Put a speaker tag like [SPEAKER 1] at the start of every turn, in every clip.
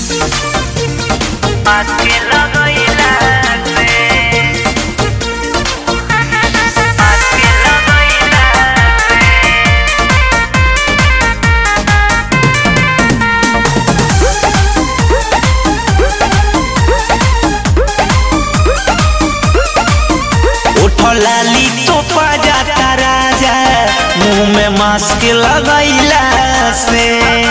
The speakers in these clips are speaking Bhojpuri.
[SPEAKER 1] आके लगैला से आके लगैला से
[SPEAKER 2] उठलाली तो जाता राजा मुंह में मास्क लगैला से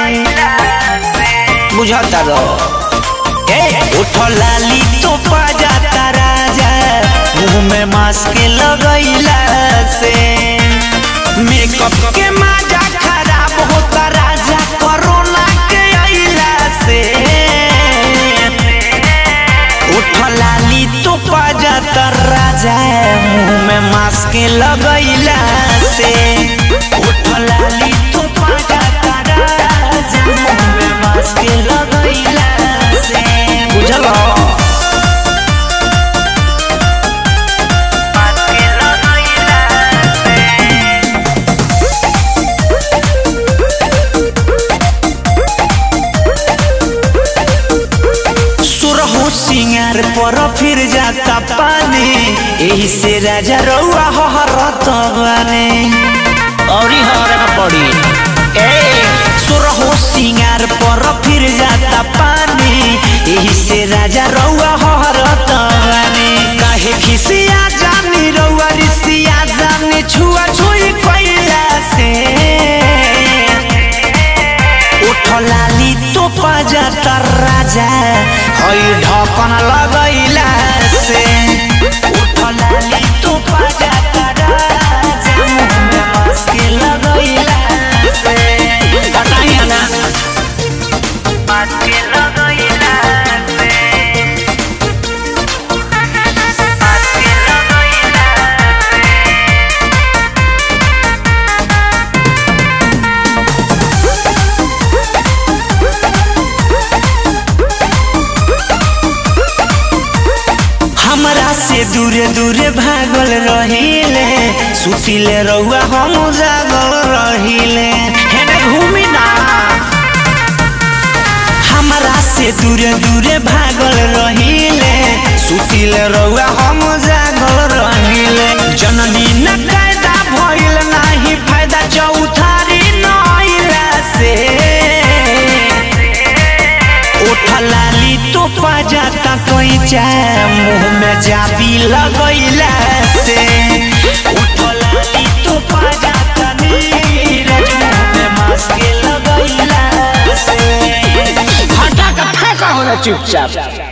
[SPEAKER 2] बुझता रहो ए उठलाली तो जाता राजा मुंह में मास्क लगैला से मेकअप के माजा खराब होता राजा कोरोना के अइला से उठलाली तो जाता राजा मुंह में मास्क लगैला से उठलाली तो जाता राजा मुंह में मास्क लगैला से बुझलो
[SPEAKER 1] आके लगैला से
[SPEAKER 2] सुरहु सिंगार पर फिर जाता पानी यही से राजा रउआ हरत बाने औरी हर न पड़ी ए सुरहु सिंगार पर फिर जाता पानी यही से राजा रउआ हरत बाने काहे खिसिया जानी रउआ रिसिया जानी छुआ छुई कैला से उठलाली तो जाता राजा हई ढकन लगैला से उठलाली तो जाता राजा मुंह में मास्क लगैला से हटाइया ना
[SPEAKER 1] आके लगैला से आके लगैला से
[SPEAKER 2] हमरा से दूरे दूरे भागल रहिले सुतिले रउआ हम जागल रहिले हेने घूमी ना हमरा से दूरे दूरे भागल रहिले सुतिले रउआ हम जागल रहिले जननी न कायदा भइल नाही फायदा चौथारी नइला से उठलाली तो जाता कैचा मुंह में जाबी लगैला से उठलाली तो जाता नीरज मुंह में मास्क लगैला से हटा के फेंका होला चुपचाप